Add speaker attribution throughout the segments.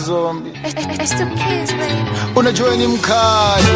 Speaker 1: zombi
Speaker 2: It's the kids, baby.
Speaker 1: unajua ni mkali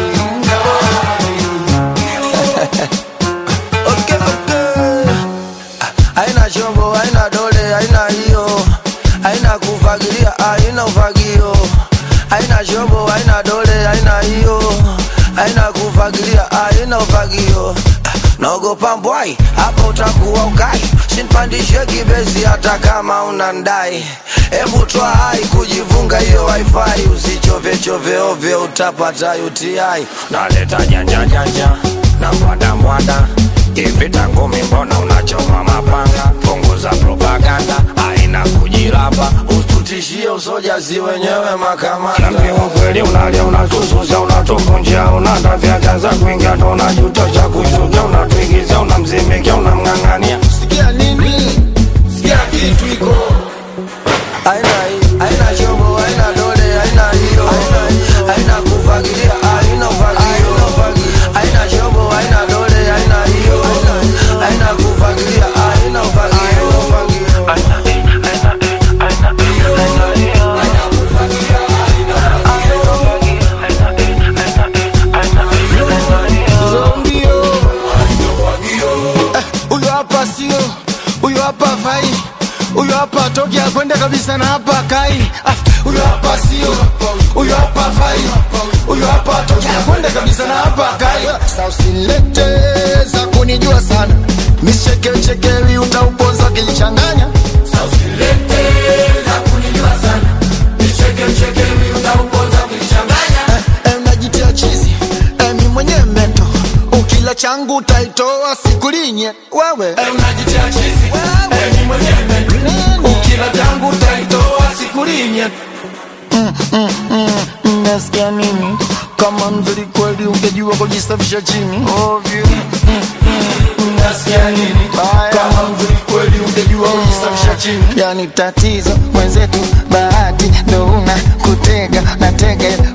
Speaker 3: Okay, okay. Haina chombo, haina dole, haina hiyo, haina kufagilia, haina ufagio. Haina chombo, haina dole, haina hiyo, haina kufagilia, haina ufagio. Naogopa mbwai, hapa utakuwa ukai, sinpandishe kibezi hata kama unandai. Hebu twa hai kujivunga hiyo wifi, usichove chove ovyo, utapata UTI.
Speaker 4: naleta janja janja na mwada mwada kivita ngumi mbona unachoma mapanga punguza propaganda aina kujirapa
Speaker 3: Usitutishie usojazi wenyewe makamanda.
Speaker 4: Naambia ukweli unalia unatususa unatuvunjia unatafya za kuingia ndo unajuta cha kusuja unatuigiza unamzimikia unamng'ang'ania
Speaker 1: sikia nini sikia kitu iko
Speaker 3: Haina hii, haina chombo, haina dole, haina hiyo, haina kufagilia, haina ufagio. Haina chombo, haina dole, haina hiyo, haina kufagilia, haina ufagio.
Speaker 1: zombio Eh, huyo hapa sio huyo hapa fai huyo hapa toki akwende kabisa na hapa kai Ah, huyo hapa sio huyo hapa fai huyo hapa toki akwende kabisa na hapa kai Sasa usilete za kunijua sana michekechekewi utauponza kilichanganya Eh, unajitia chizi eh, mi mwenye meto ukila changu utaitoa sikulinye wewe eh, unajitia chizi eh, mi mwenye meto ukila changu utaitoa sikulinye nasikia nini kama mzuri kweli ungejua kujisafisha chini ovyo nasikia nini kama mzuri kweli ungejua kujisafisha chini yani tatizo mwenzetu bahati ndo una kutega natega